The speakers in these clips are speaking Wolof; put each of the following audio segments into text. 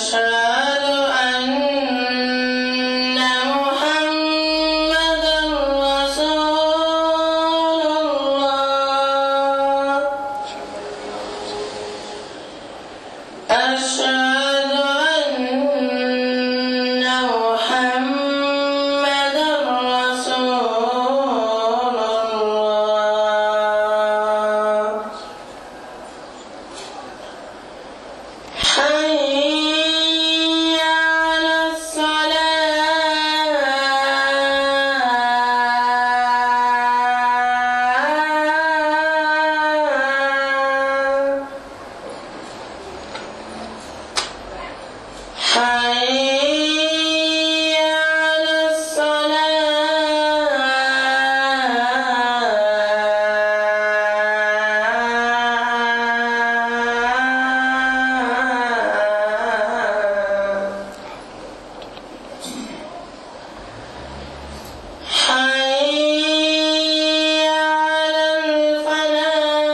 أشهد أن محمدا رسول الله أشهد أن محمدا رسول الله حي على الصلاة حي على الصلاة حي على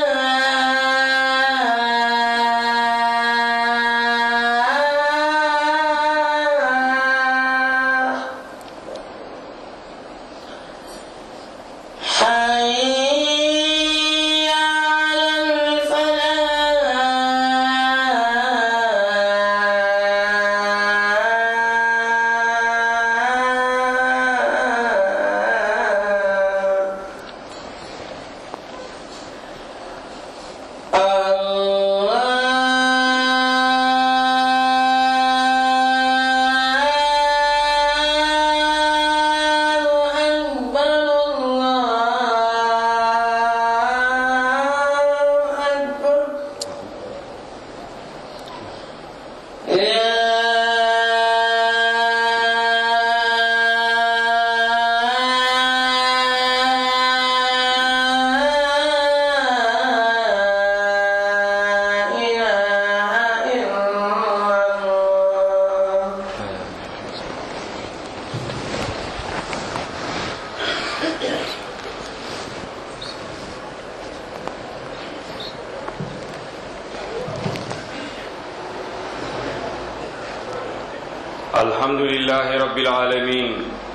الفلاح حي على الفلاح الله أكبر الله أكبر يا إله إلا الله الحمد لله رب العالمين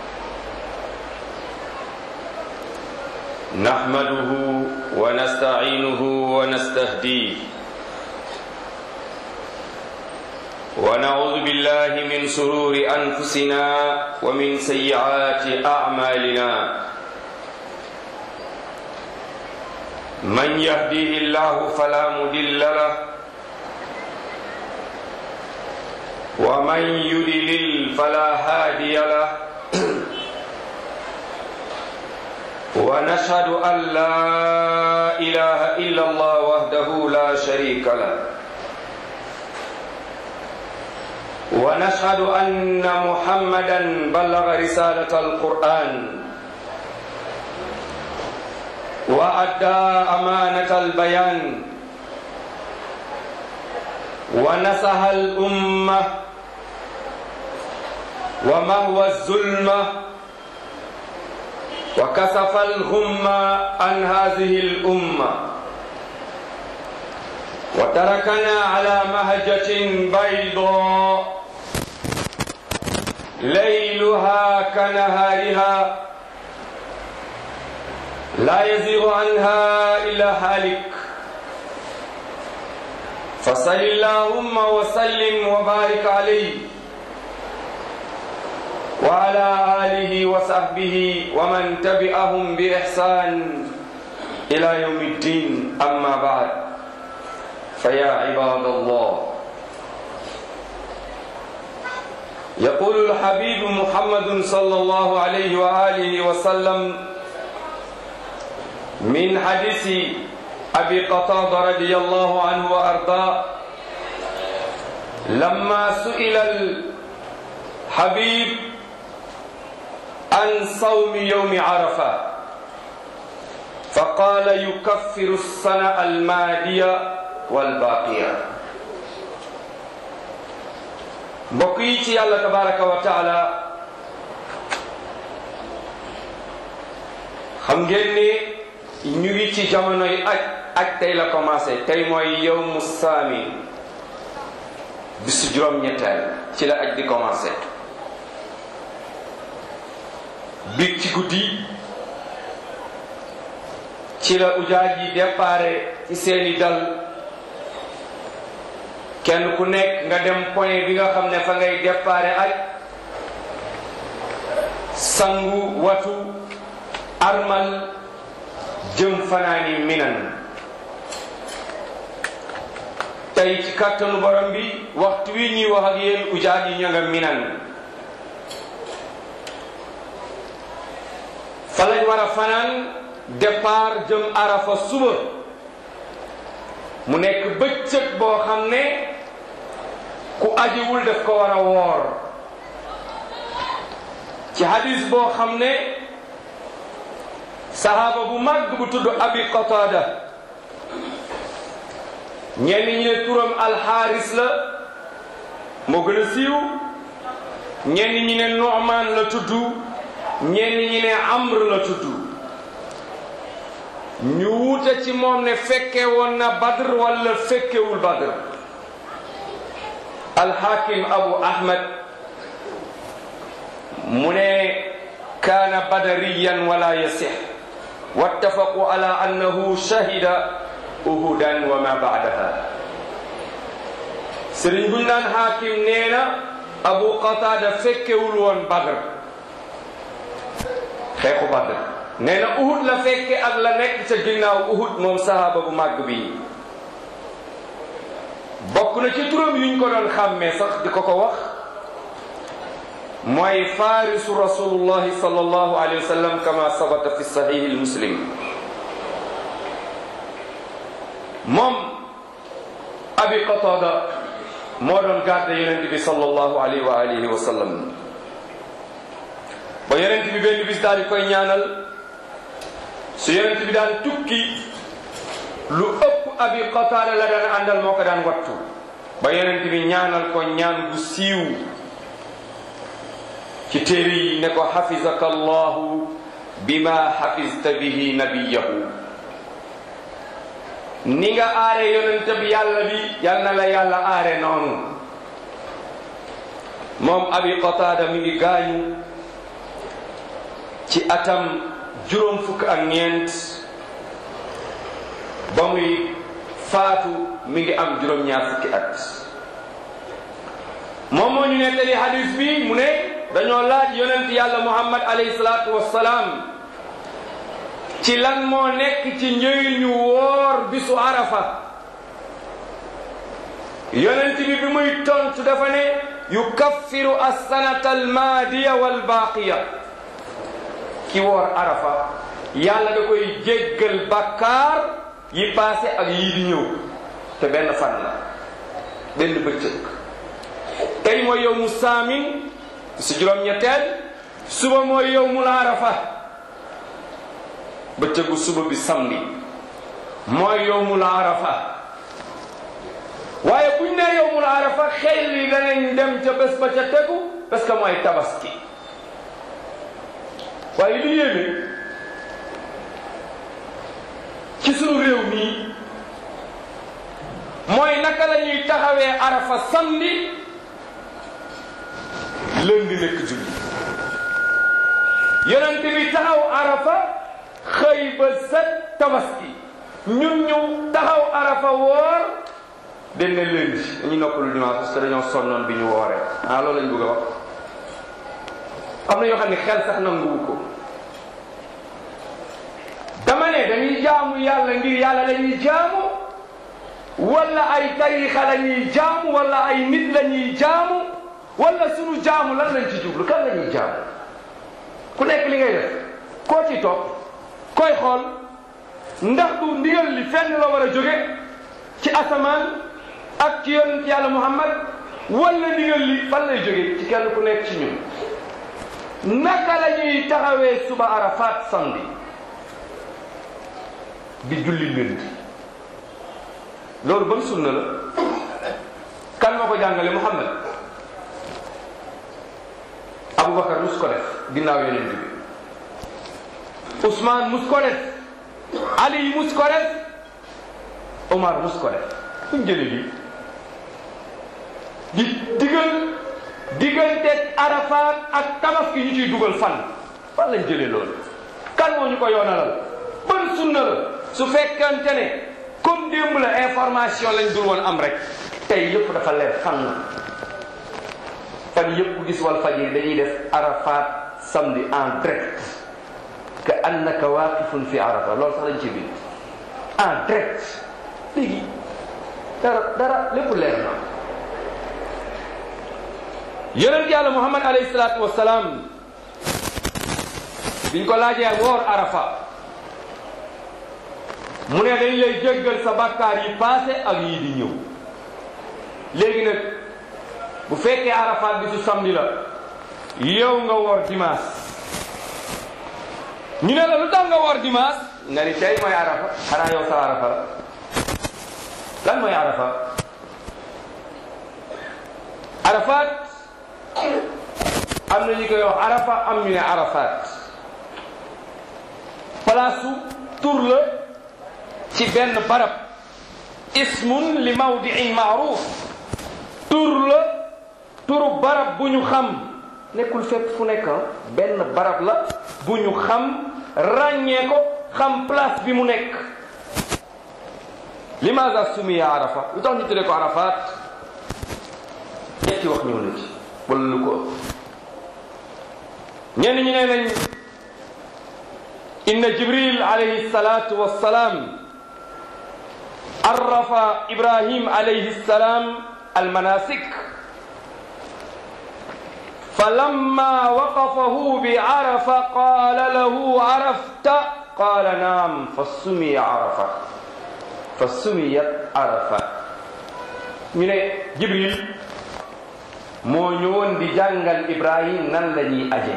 نحمده ونستعينه ونستهديه ونعوذ بالله من سرور انفسنا ومن سيئات اعمالنا من يهديه الله فلا مضل له ومن يدلل فلا هادي له ونشهد أن لا إله إلا الله وحده لا شريك له ونشهد أن محمدا بلغ رسالة القرآن وأدى أمانة البيان ونصح الأمة ومهوى الظلمة وكسف الغمة عن هذه الأمة وتركنا على مهجة بيضاء ليلها كنهارها لا يزيغ عنها إلا هالك فصل اللهم وسلم وبارك عليه وعلى آله وصحبه ومن تبعهم بإحسان إلى يوم الدين أما بعد فيا عباد الله يقول الحبيب محمد صلى الله عليه وآله وسلم من حديث أبي قتادة رضي الله عنه وأرضاه لما سئل الحبيب عن صوم يوم عرفة فقال يكفر السنة المادية والباقية mbokk yi ci yàlla tabaraka wa taala xam ngeen ni ñu ngi ci jamonoy aj aj tey la commencé tey mooy yowmu saami bisu juróom-ñetteel ci la aj di commencé biig ci guddi ci la ujaaj yi déparé ci seeni dal kenn ku nekk nga dem point bi nga xam ne fa ngay déparé aj sangu watu armal jëm fanaani minan tey ci kàttanu borom bi waxtu wi ñuy wax ak yéen ujaaj yi ña nga minan fa lañ war a fanaan départ jëm arafa suba mu nekk bëccëg boo xam ne ku ajiwul daf ko war a woor ci hadis boo xam ne sahaaba bu màgg bu tudd abi qatada ñenn ñi ne turam alxaaris la moo gën a siiw ñenn ñi ne Nu'man la tudd ñenn ñi ne Amr la tudd ñu wuute ci moom ne fekke woon na Badr wala fekkewul Badr alxaakim Abu Ahmad mu ne kaana badariyan wala yasix wattafaqu ala annahu shahida uhudan wa ma baadaha sëriñ buñ naan xaakim nee na abu qatada fekkewul woon badr xeexu badr nee na uhud la fekke ak la nekk ca ginnaaw uhud moom sahaaba bu màgg bi bokk na ci turam yuñ ko doon xàmmee sax di ko ko wax mooy farisu rasulullahi sallallahu alayhi wa sallam kama sabata fi sahihi muslim moom abi qatada moo doon garde yonent bi sallallahu alayhi wa alihi wa sallam ba yonent bi benn bis daal di koy ñaanal su yonent bi daan tukki lu ëpp abi qatada la daan àndal moo ko daan wattu ba yonent bi ñaanal ko ñaan bu siiw ci téere yi ne ko xafizaka allahu bima xafizta bihi nabiyahu ni nga aare yonent bi yàlla bi yal na la yàlla aare noonu moom abi qataada mi ngi gaañu ci atam juróom fukk ak ñeent ba muy faatu mi ngi am juróom ñaar fukki at moom moo ñu nettali hadis bi mu ne dañoo laaj yonent yàlla muhammad alayhi salaatu wassalaam ci lan moo nekk ci njëriñu woor bisu arafa yonent bi bi muy tontu dafa ne yukaffiru assanata almaadiya walbaaqiya ki woor arafa yàlla da koy jéggal bakkaar yi paase ak yii di ñëw te benn fan la benn bëccëg tey mooy yow mu saamin si juróom-ñetteel suba mooy yow mu arafa bëccëgu suba bi samedi mooy yowmul arafa waaye buñ ne yowmul arafa xel yi danañ dem ca bés ba ca tegu parce que mooy tabaski waaye li yéeme ci sunu réew mii mooy naka la ñuy taxawee arafa samedi lundi nekk julli yonent bi taxaw arafa xëy ba set tabaski ñun ñu taxaw arafa woor den ne lundi dañuy noppalu dimanche parce que dañoo sonnoon bi ñu wooree ah loolu lañ bëgg a wax am na yoo xam ne xel sax nanguwu ko dama ne dañuy jaamu yàlla ngir yàlla la ñuy jaamu wala ay tarixa la ñuy jaamu wala ay nit la ñuy jaamu wala sunu jaamu lan lañ ci jublu kan la ñuy jaamu ku nekk li ngay def koo ci topp koy xool ndax du ndigal li fenn la war a jóge ci asamaan ak ci yonent yàlla muhammad wala ndigal li fan lay jóge ci kenn ku nekk ci ñun naka la ñuy taxawee suba arafat samedi di julli lundi loolu ban sunna la kan moo ko jàngale muhammad abubakar mus ko def ginnaaw yonent bi Ousmane mus ko def Ali mus ko def Omar mus ko def fuñ jële lii di digal diggante Arafat ak tabaski ñu ciy dugal fan fan lañ jëlee loolu kan moo ñu ko yoonalal ban sunna la su fekkante ne comme démb la information lañ dul woon am rek tey yëpp dafa leer fan la fan yëpp ku gis wal fajir dañuy def Arafat samedi en direct ka annaka waaqifun fi Arafa loolu sax lañ ci bind en direct léegi dara dara lépp leer na yonent yàlla muhammad alayhi salaatu wasalaam biñ ko laajee woor arafa mu ne dañ lay jéggal sa bàkkaar yi passé ak yii di ñëw léegi nag bu fekkee arafaat bi su samedi la yow nga woor dimanche ñu ne la lu tax nga woor dimanche nga ni tey mooy arafa xanaa yow sa arafa la lan mooy arafa arafaat am na ñu koy wax arafa am ñu ne arafaat palaasu tur la ci benn barab ismun li mawdiin maaruf tur la turu barab bu ñu xam nekkul fépp fu nekk benn barab la bu ñu xam ràññee ko xam place bi mu nekk limaza sumiya arafa lu tax ñu tuddee ko arafaat ñetti wax ñëw na ci wala lu ko ñenn ñi nee nañ inna jibril alayhi salatu wassalaam arrafa ibrahim alayhi salam almanasik فلما وقفه بعرفة قال له عرفت قال نعم فسمي عرفة فسميت عرفة ñu ne Jibril moo ñëwoon di jàngal Ibrahim nan la ñuy ajee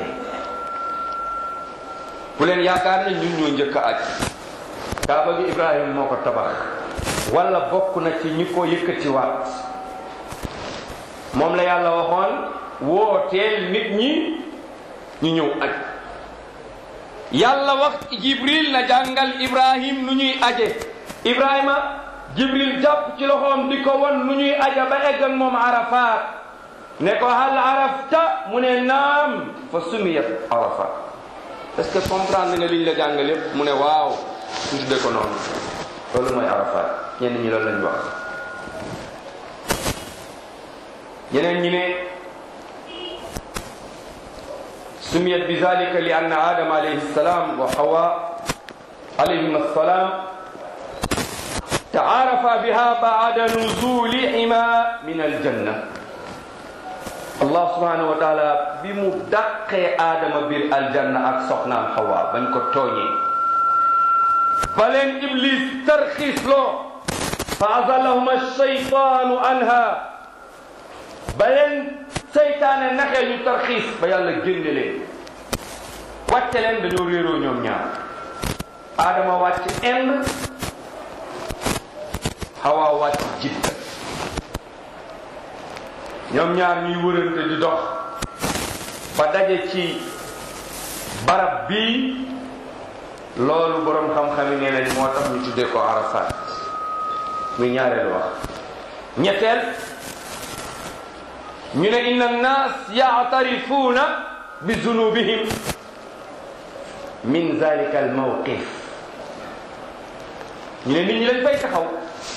bu leen yaakaar ne ñun ñoo njëkk a aj kaaba gi Ibrahim moo ko tabax wala bokk na ci ñi ko yëkkatiwaat moom la yàlla waxoon wooteel nit ñi ñu ñëw aj yàlla wax Jibril na jàngal Ibrahim nu ñuy aje Ibrahima Jibril jàpp ci loxoom di ko won nu ñuy aja ba egg ak moom Arafat ne ko hal arafta mu ne naam fa sumiyat Arafat est-ce que comprendre nga liñ la jàngal yépp mu ne waaw ñu tudde ko noonu loolu mooy Arafat ñenn ñi loolu lañ wax ñeneen ñi ne سميت بذلك لأن آدم عليه السلام وحواء عليهما السلام تعارفا بها بعد نزولهما من الجنة الله سبحانه وتعالى بمدق آدم بالجنة أكسقنا حواء بنكو توني بلين إبليس ترخيص له فأزلهما الشيطان عنها بلين seytaane naxee ñu tarxiis ba yàlla génne leen wàcce leen dañoo réeroo ñoom ñaar aadama wàcc ind xawaa wàcc jidda ñoom ñaar ñuy wërante di dox ba daje ci barab bii loolu boroom xam-xam yi nee nañ moo tax ñu tuddee ko arafat muy ñaareelu wax ñetteel ñu ne inna annas yaatarifuuna bi zunubihim min zalika al mawqif ñu ne nit ñi lañ fay taxaw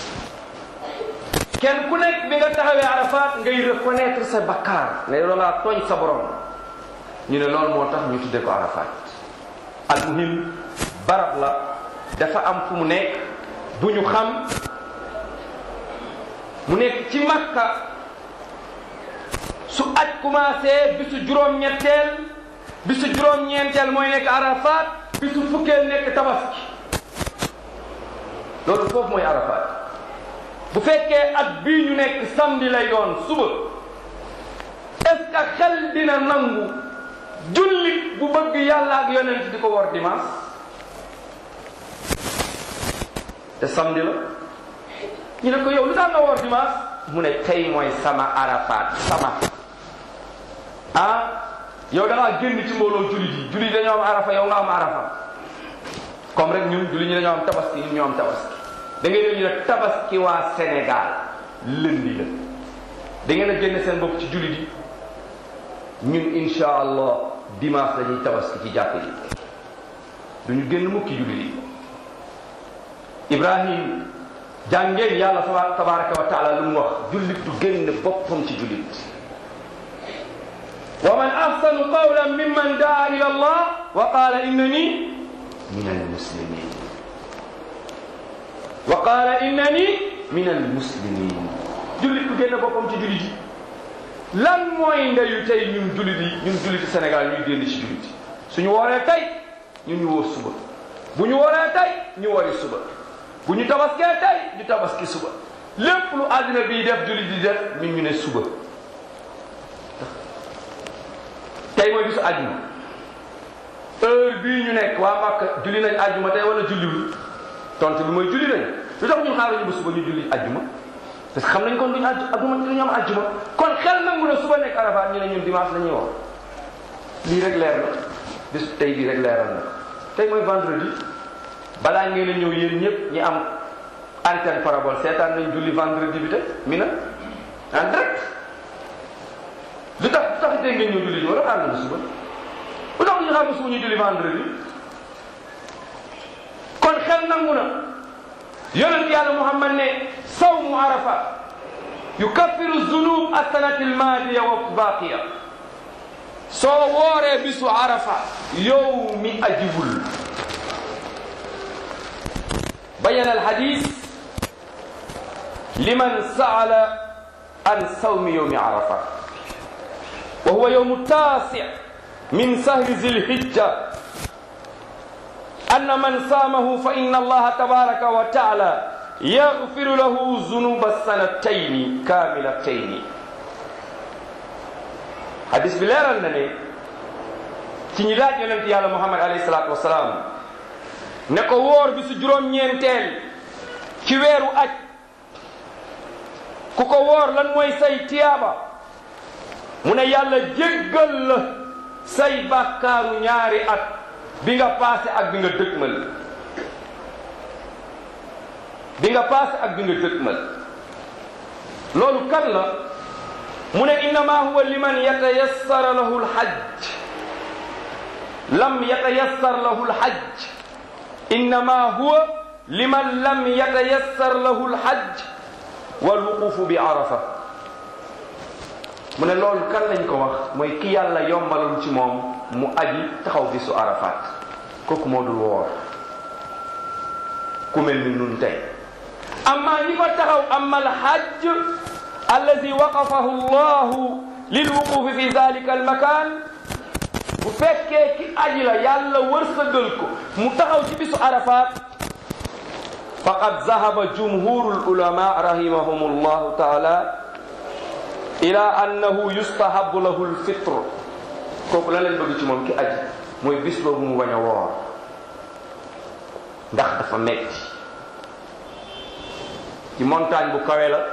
kenn ku nekk bi nga taxawee arafat ngay reconnaître sa bakkaar ne loolaa tooñ sa borom ñu ne loolu moo tax ñu tudde ko arafat al muhim barab la dafa am fu mu nekk bu ñu xam mu nekk ci makka su aj commencé bisu juróom-ñetteel bisu juróom-ñeenteel mooy nekk arafat bisu fukkeel nekk tabaski loolu foofu mooy arafat bu fekkee at bii ñu nekk samedi lay doon suba est-ce que xel dina nangu jullit bu bëgg yàlla ak yonent di ko war dimanche te samedi la ñu ne ko yow lu tax nga war dimanche mu ne tey mooy sama arafat sama ah yow da ngaa génn ci mbooloo jullit yi jullit dañoo am arafa yow nga am arafa comme rek ñun jullit ñi dañoo am tabaski ñun ñoo am tabaski da ngay dégg ñu ne tabaski waa Sénégal lundi la da ngeen a génne seen bopp ci jullit yi ñun insha allah dimanche la ñuy tabaski ci jàkk yi duñu génn mukki jullit yi ibrahim jàngeen yàlla fa tabaraka wa taala lu mu wax jullit du génn boppam ci jullit wa man ahsanu qawlan mimman daa ila allah wa qaala innani min almuslimin wa qaala innani min almuslimin jullit du génn boppam ci jullit yi lan mooy ndeyu tey ñun jullit yi ñun julliti Sénégal ñuy génn ci jullit yi suñu wooree tey ñun ñu wóor suba bu ñu wooree tey ñu wori suba bu ñu tabaskee tey ñu tabaski suba lépp lu àddina bii def jullit di def ñun ñu ne suba tey mooy bisu àjjuma heure bii ñu nekk waa Màkka julli nañ àjjuma tey wala julliwul tontu bi mooy julli nañ lu tax ñun xaaruñu ba suba ñu julli àjjuma parce que xam nañ kon duñu àjj àjjuma duñu am àjjuma kon xel nangu na suba nekk Arafat ñu ne ñun dimanche la ñuy wax lii rek leer na bis tey bii rek leeral na tey mooy vendredi balaa ngeen a ñëw yéen ñëpp ñi am antenne parabole seetaan nañ julli vendredi bi te mi na en direct lu tax lu tax tey ngeen ñëw julli ji wala xaar na ba suba lu tax ñu xaar ba suba ñu julli vendredi kon xel nangu na yonent yàlla Muhammad ne sawmu arafa yukaffiru zunub assanati almaadiya wa baqiya soo wooree bisu arafa yow mi ajiwul bayana alhadis liman saala an sawmi yowmi arafa wa huwa yowmu taasi min sahri zilhijja anna man saamahu fa inna allaha tabaraka wa taala yaghfiru lahu zunuba sanatayni kamilatayni hadis bi leeral na ne ci ñi laaj yonent yàlla muhammad alayhi salaatu wasalaam ne ko wóor bi su juróom-ñeenteel ci weeru aj ku ko wóor lan mooy say tiyaaba mu ne yàlla jéggal la say bàkkaaru ñaari at bi nga paase ak bi nga dëgmal bi nga paase ak bi nga dëgmal loolu kan la mu ne innama huwa liman yatayassara lahu lhajj lam yatayassar lahu lhajj innama huwa liman lam yatayassar lahu lhajj walwuqufu bi arafa mu ne loolu kan lañ ko wax mooy ki yàlla yombalul ci moom mu aji taxaw bisu arafat kooku moo dul woor ku mel ni nun tey amma ñi fa taxaw amma alhajj allazi waqafahu llahu lilwuqufi fi dalika almakan bu fekkee ki aji la yàlla wërsëgal ko mu taxaw ci bisu arafat faqad zahaba jumhuru lulama rahimahum llahu taala ila annahu yustahabu lahu lfitr kooku lan lañ bëgg ci moom ki aji mooy bis boobu mu bañ a woor ndax dafa metti ci montagne bu kawe la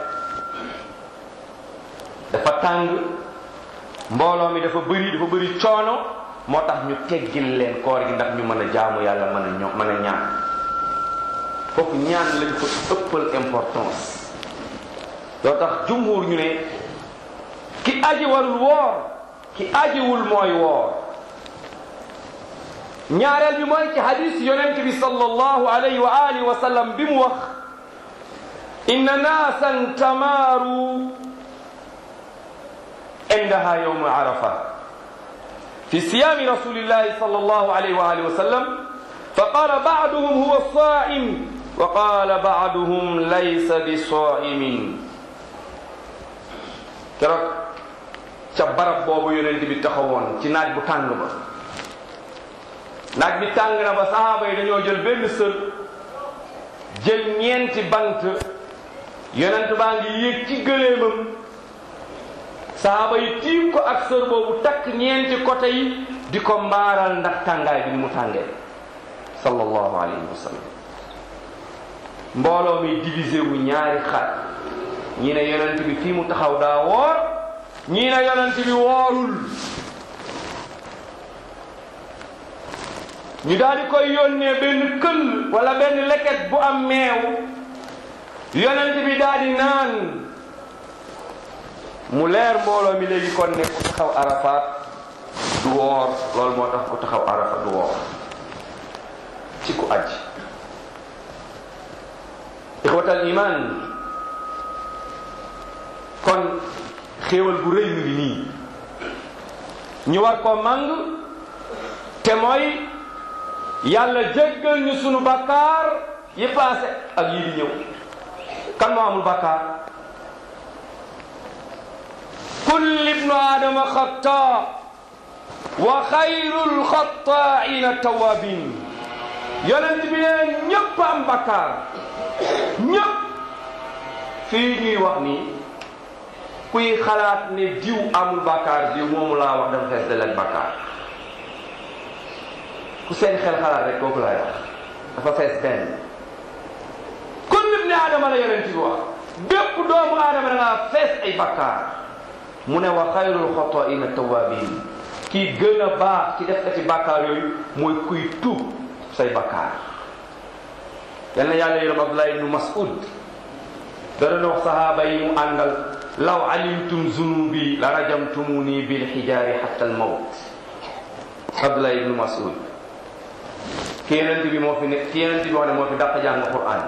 dafa tàng mbooloo mi dafa bëri dafa bëri coono moo tax ñu teggil leen koor gi ndax ñu mën a jaamu yàlla mën a ño mën a ñaan foofu ñaan lañ ko ëppal importance loo tax jumhur ñu ne ki aji warul woor ki ajiwul mooy woor ñaareel bi mooy ci hadis yonent bi sallallahu alayhi wa alihi wa sallam bi mu wax inna naasan tamaaru indaha yawma arafa fi siyami rasulillahi sallallahu alayhi wa alihi wa sallam فقال بعضهم هو الصائم وقال بعضهم ليس بصائم keroog ca barab boobu yonent bi taxawoon ci naaj bu tàng ba naaj bi tàng na ba sahaaba yi dañoo jël benn sër jël ñeenti bant yonent baa ngi yéeg ci gëléemam sahaaba yi tiim ko ak sër boobu takk ñeenti côté yi di ko mbaaral ndax tàngaay bi ni mu tàngee sallallahu alayhi wa sallam mbooloo mi divisé wu ñaari xaaj ñii ne yonent bi fii mu taxaw daa woor ñii ne yonent bi woorul ñu daal di koy yónnee benn këll wala benn leket bu am meew yonent bi daal di naan mu leer mbooloo mi léegi kon ne ku taxaw arafaat du woor loolu moo tax ku taxaw arafa du woor ci ku aj ixwatal iman kon xéewal bu rëy mu ngi nii ñu war ko màng te mooy yàlla jéggal ñu sunu bakkaar yi paase ak yi di ñëw kan moo amul bakkaar kullu ibnu aadama xataa wa xayrul xataaina tawabin yonent bi ne ñëpp am bakkaar ñëpp fii ñuy wax nii kuy xalaat ne diw amul bakkaar diw moomu laa wax dafa fees del ak bakkaar ku seen xel xalaat rek kooku laay wax dafa fees benn kullu ibni aadama la yonent bi wax bépp doomu aadama da ngaa fees ay bakkaar mu ne wa xayrul xataaina tawabin kii gën a baax ci def ci bàkkaar yooyu mooy kuy tuub say bàkkaar yal na yàlla yërëm Abdullah ibnu Mas'ud da doon wax sahaaba yi mu àndal law alimtum zunubi la rajamtumuni bil xijaari xatta al mawt Abdullah ibnu Mas'ud ki yenent bi moo fi ne ki yenent bi wax ne moo fi dàq jàng Qur'an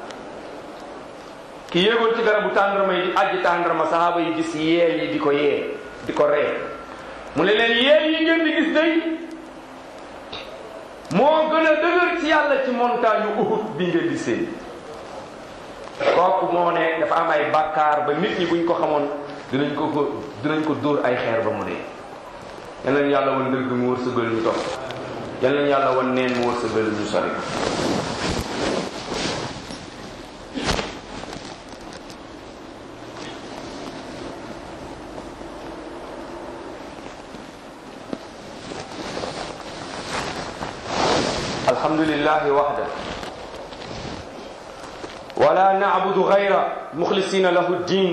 ki yéegoon ci garabu tàndarma yi di ajji tàndarma sahaaba yi gis yeel yi di ko yee di ko ree mu ne leen yéen yi ngeen di gis day moo gën a dëgër ci yàlla ci montagne Uhud bi ngeen di seen kooku moo ne dafa am ay bàkkaar ba nit ñi buñ ko xamoon dinañ ko ko dinañ ko dóor ay xeer ba mu dee yal nañu yàlla wan dëgg mu wërsëgal ñu topp yal nañu yàlla wan neen mu wërsëgal ñu sori الحمد لله وحده ولا نعبد غيره مخلصين له الدين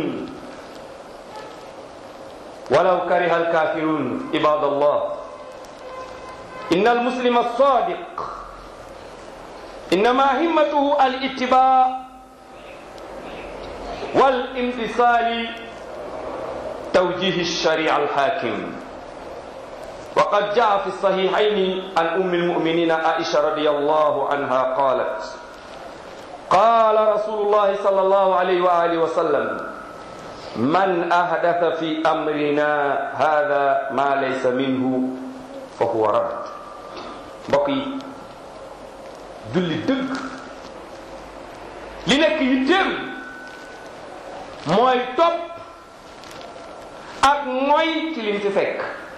ولو كره الكافرون عباد الله إن المسلم الصادق إنما همته الاتباع والامتثال توجيه الشريعة الحاكم وقد جاء في الصحيحين عن أم المؤمنين عائشة رضي الله عنها قالت قال رسول الله صلى الله عليه وآله وسلم من أحدث في أمرنا هذا ما ليس منه فهو رد بقي julli dëgg li nekk yitteem mooy topp ak mooy ci lim ci fekk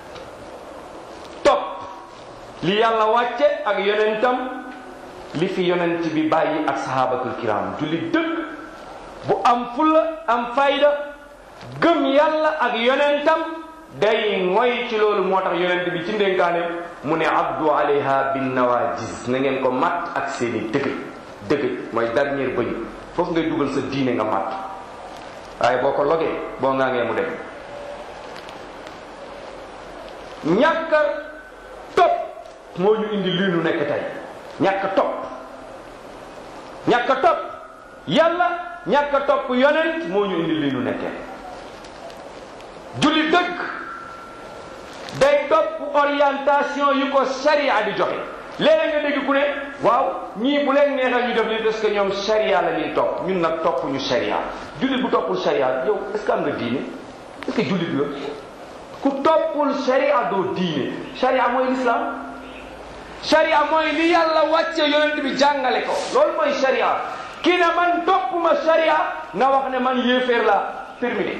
topp li yàlla wàcce ak yonentam li fi yonent bi bàyyi ak sahabatul kiram julli dëgg bu am fulla am fayda gëm yàlla ak yonentam day ngoy ci loolu moo tax yonent bi ci ndénkaane mu ne abdu alayha bin nawajis na ngeen ko matt ak seeni dëgg dëgg mooy dernier bëñ foofu ngay dugal sa diine nga matt waaye boo ko logee boo ngaa ngee mu dem ñàkk a topp moo ñu indi lii nu nekk tey ñàkk a topp ñàkk a topp yàlla ñàkk a topp yonent moo ñu indi lii nu nekkee julli dëgg day topp orientation yu ko sharia di joxe léeg nga dégg ku ne waaw ñii bu leen neexee ñu def lii parce que ñoom sharia la ñuy topp ñun nag topp ñu sharia jullit bu toppul sharia yow est ce que am nga diine est ce que jullit la ku toppul sharia doo diine sharia mooy l'islam sharia mooy li yàlla wàcce yonent bi jàngale ko loolu mooy sharia ki ne man toppuma sharia na wax ne man yéeféer la terminé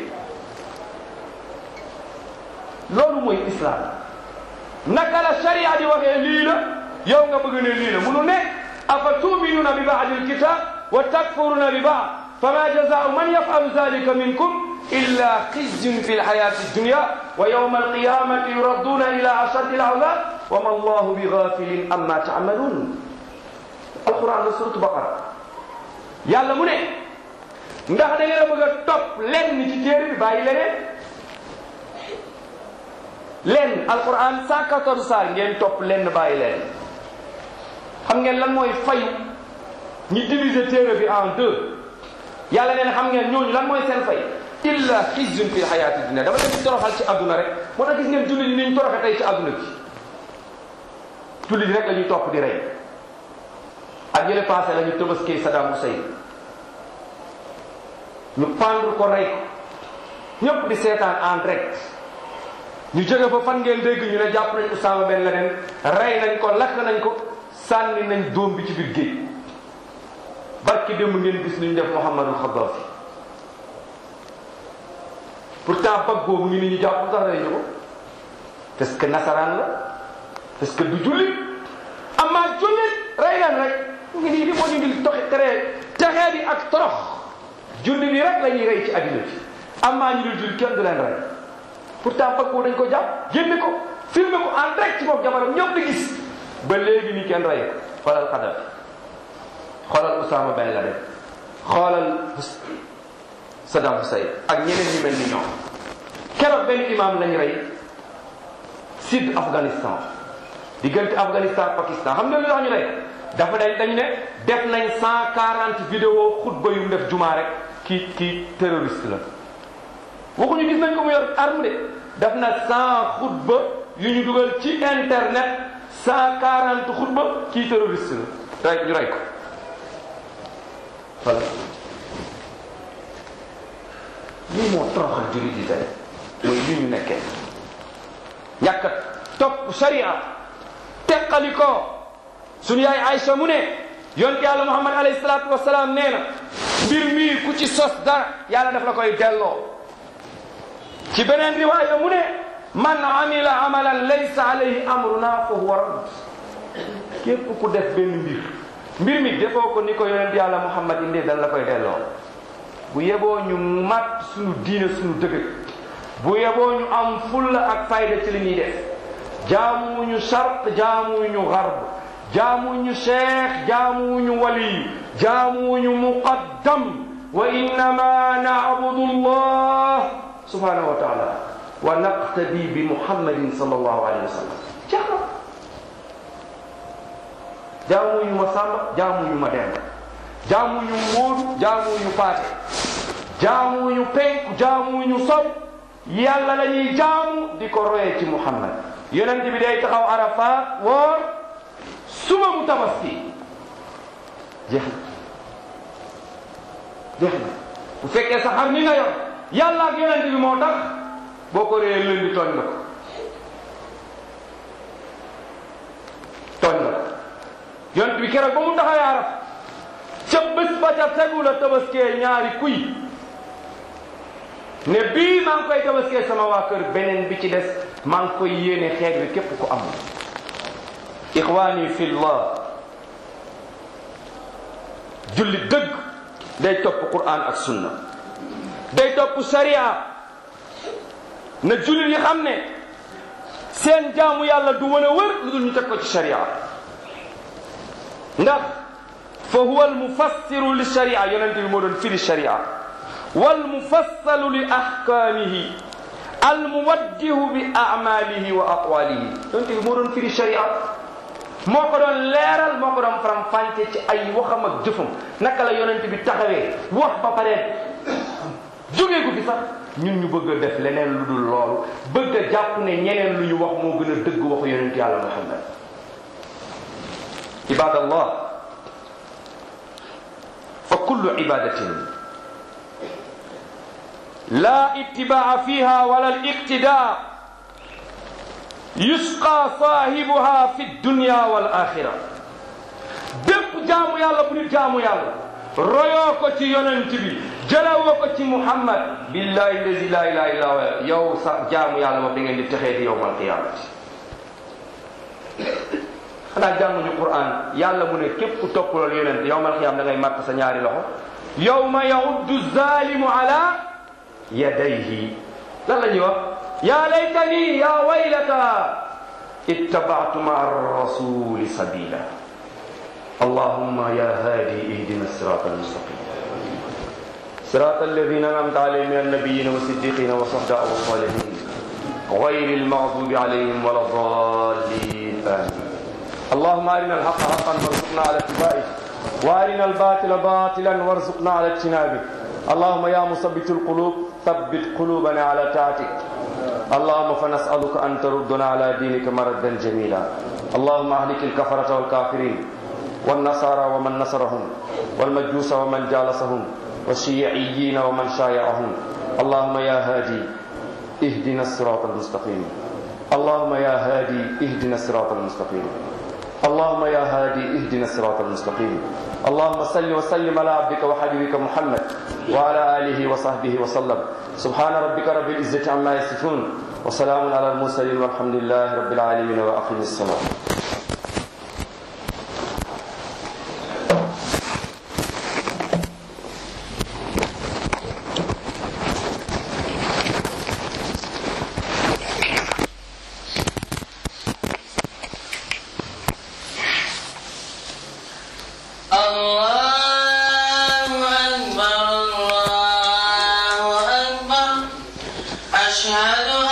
loolu mooy islam naka la sharia di waxee lii la yow nga bëgg ne lii la munu ne afa tuminuna bi baadi alkitab wa takfuruna bi baad fama jazaau man yafalu zalika minkum illa xizyun fi lxayati dunya wa yawma alqiyamati yuraduna ila ashaddi alazab wa ma allahu bi gafilin amma tamalun alquran la suratu baqara yàlla mu ne ndax da ngeen a bëgg a topp lenn ci téere bi bàyyi leneen lenn alquran 114 saar ngeen topp lenn bàyyi leen xam ngeen lan mooy fayu ñi diviser téere bi en deux yàlla neen xam ngeen ñooñu lan mooy seen fay illa xizyun fi xayaati dunia dama leen di toroxal ci àdduna rek moo tax gis ngeen jullit yi ni ñu toroxe tey ci àdduna bi jullit yi rek la ñuy topp di rey ak yële passé la ñu tëbaskee Saddam Hussein ñu pendre ko rey ko ñëpp di seetaan en direct ñu jóge fa fan ngeen dégg ñu ne jàpp nañ Usaama Ben Laden rey nañ ko lakk nañ ko sànni nañ doom bi ci biir géej barki démb ngeen gis lu ñu def Muhammadul Xaddaafi pourtant bag boobu ngi ni ñu jàpp sax rey ñu ko parce que nasaraan la parce que du jullit amaa jullit rey leen rek ngi nii li moo ñu ngi toxi tere texee bi ak torox jullit yi rek la ñuy rey ci addina bi amaa ñu dul jullit kenn du leen rey pourtant bag boobu dañ ko jàpp génne ko filmé ko en direct ci bopp jabaram ñëpp di gis ba léegi nii kenn rey ko xoolal Kadhafi xoolal Usaama Ben Laden xoolal Saddam Hussein ak ñeneen ñu mel ni ñoom keroog benn imam lañ rey sud Afghanistan diggante Afghanistan Pakistan xam nga lu tax ñu rey dafa dañ dañ ne def nañ cent quarante vidéo xutba yu mu def jumaa rek kii kii terroriste la waxuñu gis nañ ko mu yor arme de def na cent xutba yu ñu dugal ci internet cent quarante xutba kii terroriste la rey ñu rey ko voilà lii moo toroxal jullit yi tey mooy li ñu nekkee ñàkk a topp sharia teqali ko suñu yaay Aïcha mu ne yonte yàlla Muhammad alayhi salaatu wasalaam nee na mbir mii ku ci sos dara yàlla daf la koy delloo ci beneen riwaaya mu ne man amila amalan laysa alayhi amruna fa huwa radd képp ku def benn mbir mbir mi defoo ko ni ko yonent yàlla Muhammad indi dal la koy delloo bu yeboo ñu mat suñu diine suñu dëgg bu yeboo ñu am fulla ak fayda ci li ñuy def jaamuwuñu sart jaamuwuñu garb jaamuwuñu cheikh jaamuwuñu wali jaamuwuñu muqaddam wa innama na'budu allah subhanahu wa taala wa naqtadi bi muhammadin sallallahu alayhi wa sallam jaxna jaamuwuñu ma sàmba jaamuwuñu ma demba jaamuwuñu móodu jaamuwuñu paate jaamuwuñu penku jaamuwuñu sow yàlla la ñuy jaamu di ko royee ci muhammad yonent bi day taxaw arafat woor suba mu tabaski jeex na jeex na bu fekkee sa xar mi nga yor yàlla ak yonent bi moo tax boo ko réyee lëndi tooñ nga ko tooñ nga ko yonent bi keroog ba mu taxawee araf ca bés ba ca tegu la tabaskee ñaari kuy ne bii maa ngi koy tabaskee sama waa kër beneen bi ci des maa ngi koy yéene xeet bi képp ko am ixwaani fillah julli dëgg day topp quran ak sunna day topp sharia na jullit yi xam ne seen jaamu yàlla du mën a wër lu dul ñu teg ko ci sharia ndax fa huwa almufassiru li sharia yonente bi moo doon firi sharia walmufassalu li ahkaamihi almuwaddihu bi amalihi wa aqwalihi yonente bi moo doon firi sharia moo ko doon leeral moo ko doon faram fànce ci ay waxam ak jëfam naka la yonente bi taxawee wax ba pare jógee ko fi sax ñun ñu bëgg a def leneen lu dul loolu bëgg a jàpp ne ñeneen lu ñu wax moo gën a dëgg waxu yonente yàlla muhammad ibadallah fa kullu ibadatin la ittibaa fiha wala aliqtida yusqa saahibuha fi dunya wal axira bépp jaamu yàlla bu nit jaamu yàlla royoo ko ci yonent bi jëlawoo ko ci muhammad billahi lazi la ilaha illa huwa yow sa jaamu yàlla moom da ngeen di texee di yowmal qiyamati xanaa jànguñu quran yàlla mu ne képp ku topp loolu yonent yowmal qiyam da ngay matt sa ñaari loxo yowma yauddu zalimu ala yadayhi lan la ñuy wax ya laytani ya waylata ittabatu maa rasuli sabila allahumma ya hadi ihdina sirata almustaqim صراط الذين أنعمت عليهم من النبيين والصديقين والصحابة والصالحين غير المغضوب عليهم ولا الضالين آمين اللهم أرنا الحق حقا وارزقنا على اتباعه وأرنا الباطل باطلا وارزقنا على اجتنابه اللهم يا مثبت القلوب ثبت قلوبنا على طاعتك اللهم فنسألك أن تردنا على دينك مردا جميلا اللهم أهلك الكفرة والكافرين والنصارى ومن نصرهم والمجوس ومن جالسهم والشيعيين ومن شايعهم اللهم يا هادي اهدنا الصراط المستقيم اللهم يا هادي اهدنا الصراط المستقيم اللهم يا هادي اهدنا الصراط المستقيم اللهم صل وسلم على عبدك وحبيبك محمد وعلى اله وصحبه وسلم سبحان ربك رب العزه عما يصفون وسلام على المرسلين والحمد لله رب العالمين واقم الصلاه الله أكبر الله أكبر أشهد